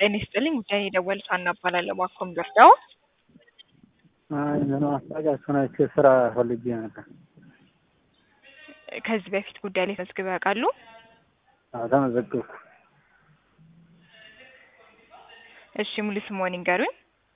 ጤና ይስጥልኝ ጉዳይ የደወሉት ሀና እባላለሁ። እባክዎን ቢረዳው? አይ ምን ማስታወቂያችሁን አይቼ ስራ ፈልጌ ነበር። ከዚህ በፊት ጉዳይ ላይ ተመዝግበው ያውቃሉ? አዎ ተመዘገብኩ። እሺ ሙሉ ስምዎን ይንገሩኝ?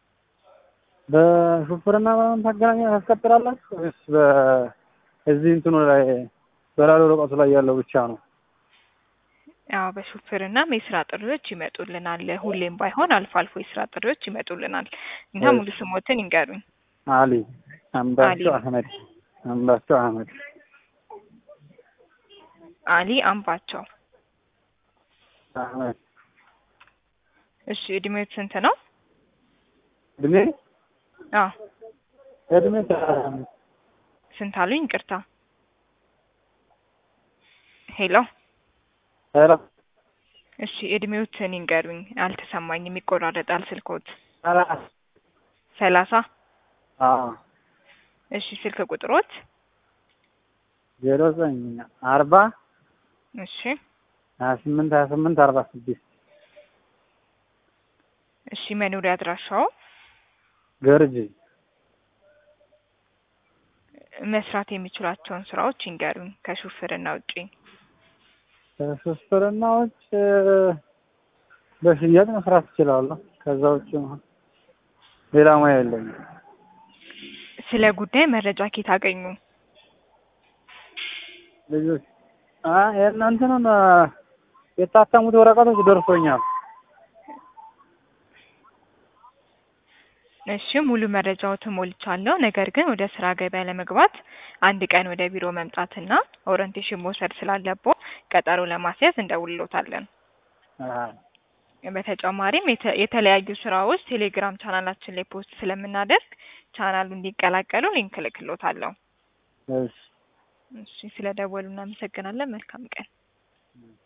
በሹፍርና ምናምን ታገናኛ ታስቀጥራላችሁ ወይስ በእዚህ እንትኑ ላይ በላሎ ወረቀቱ ላይ ያለው ብቻ ነው? አዎ በሹፍርናም የስራ ጥሪዎች ይመጡልናል። ሁሌም ባይሆን አልፎ አልፎ የስራ ጥሪዎች ይመጡልናል እና ሙሉ ስሞትን ይንገሩኝ? አሊ አምባቸው አሊ። አህመድ አምባቸው አህመድ አሊ አምባቸው። አህመድ እሺ እድሜዎት ስንት ነው? እድሜ አዎ እድሜ ሰላሳ አምስት ስንት አሉኝ? ይቅርታ። ሄሎ ኧረ እሺ እድሜዎትን ይንገሩኝ? አልተሰማኝም፣ ይቆራረጣል ስልክዎት። ሰላሳ ሰላሳ አዎ እሺ ስልክ ቁጥሮት? ዜሮ ዘጠኝ አርባ እሺ ሀያ ስምንት ሀያ ስምንት አርባ ስድስት እሺ መኖሪያ አድራሻው? ገርጂ መስራት የሚችሏቸውን ስራዎች ይንገሩኝ ከሹፍርና ውጪ? ከሹፍርና ውጭ በሽያጭ መስራት እችላለሁ። ከዛ ውጭ ሌላ ሙያ የለኝም። ስለ ጉዳይ መረጃ ከየት አገኙ? ልጆች አ የእናንተን የታተሙት ወረቀቶች ደርሶኛል። እሺ ሙሉ መረጃዎትን ሞልቻለሁ። ነገር ግን ወደ ስራ ገበያ ለመግባት አንድ ቀን ወደ ቢሮ መምጣትና ኦሪንቴሽን መውሰድ ስላለብዎ ቀጠሮ ለማስያዝ እንደውልዎታለን። አሃ በተጨማሪም የተ- የተለያዩ ስራዎች ቴሌግራም ቻናላችን ላይ ፖስት ስለምናደርግ ቻናሉ እንዲቀላቀሉ ሊንክ እልክልዎታለሁ። እሺ እሺ ስለደወሉ እናመሰግናለን። መልካም ቀን።